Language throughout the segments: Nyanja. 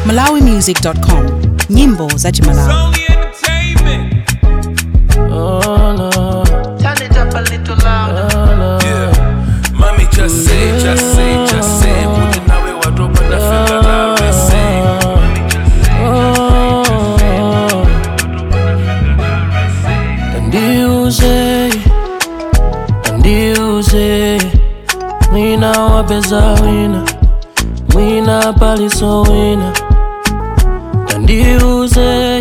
malawimusic.com nyimbo za chimalawi Only entertainment. Turn it up a little louder. Yeah. Mommy just say, just say, just say. Kuti nawe watopa na fika na rese. Mommy just say, Ndiuze, ndiuze, mwina wapeza wina, mwina paliso wina. Ndiuze,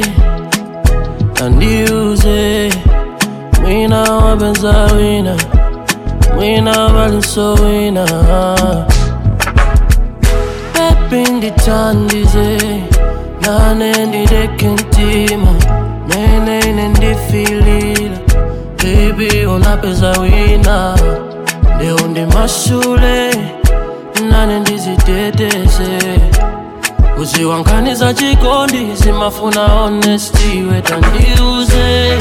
ndiuze, mwina wapeza wina, mwina paliso wina. Baby ndithandize, nane ndideke ntima, nene ndifilila. Baby unapeza wina, leo ndi mashule, nane ndiziteteze. Uziwankaniza chikondi, zimafuna honesty, we tandiuze,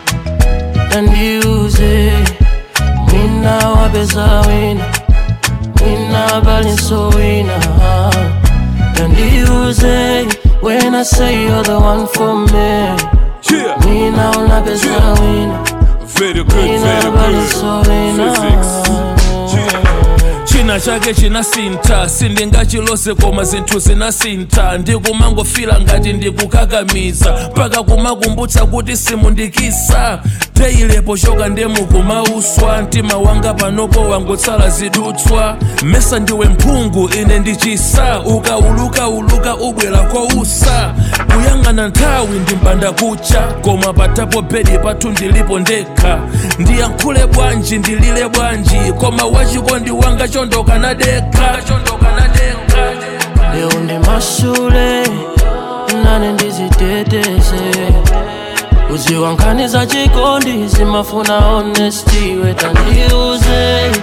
tandiuze, mwina wapeza wina Wina balinso wina And you say When I say you're the one for me Yeah. Wina unapesa wina Very good, Wina very good. balinso wina Physics. china chake chinasinta sindingachilose koma zinthu zinasinta ndikumangofila ngati ndikukakamiza mpaka kumakumbutsa kuti simundikisa teyilepo choka ndemukumauswa mtima wanga panopo wangotsala zidutswa mesa ndiwe mphungu ine ndichisa ukauluka uluka ubwera kousa kuyang'ana nthawi ndimbanda kucha koma patapo bedi pathu ndilipo ndekha ndiyankhule bwanji ndilile bwanji koma wachikondi wanga chondoka nadekha chondoka nadekha Leo ndi mashule Nane ndiziteteze Uziwankaniza chikondi Zimafuna honesty We tandiuze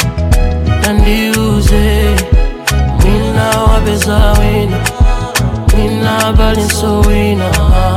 Tandiuze Wina wapeza wina Wina balinso wina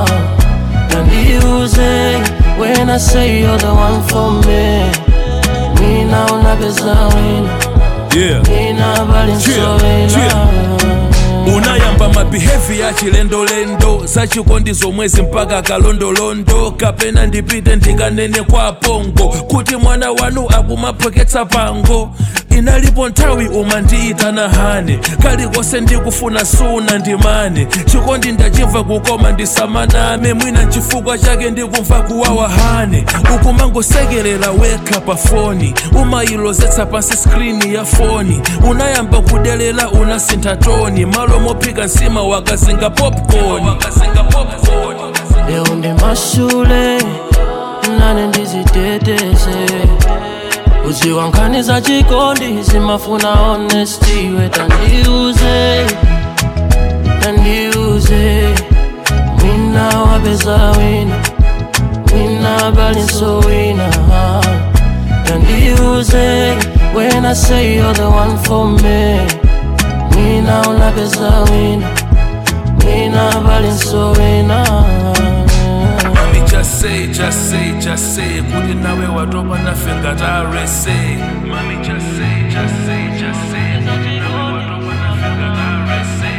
Tandiuze When I say you're the one for me Wina unapeza wina yeah. Wina balinso Yeah, wina unayamba mabihevi ya chilendolendo zachikondi zomwezi mpaka kalondolondo kapena ndipite ndikanene kwa pongo kuti mwana wanu akumaphoketsa pango inalipo nthawi umandiitana hane kalikonse ndikufuna suna ndimane chikondi ndachimva kukoma ndisamaname mwina chifukwa chake ndikumva kuwawa hane ukumangosekerera wekha pa foni umayilozetsa pansi skrini ya foni unayamba kudelela unasintha toni malo mophika nsima wakazinga popcorn Leo ndi mashule nane ndiziteteze uziwankaniza chikondi zimafuna honesty we tandiuze tandiuze wina wapeza wina wina balinso wina tandiuze when I say you're the one for me wina unapeza wina wina balinso wina Mami just say, just say, just say kuti nawe watopa nafe ngatarese Mami just say, just say, just say kuti nawe watopa nafe ngatarese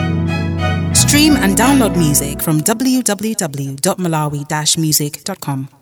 stream and download music from www.malawi-music.com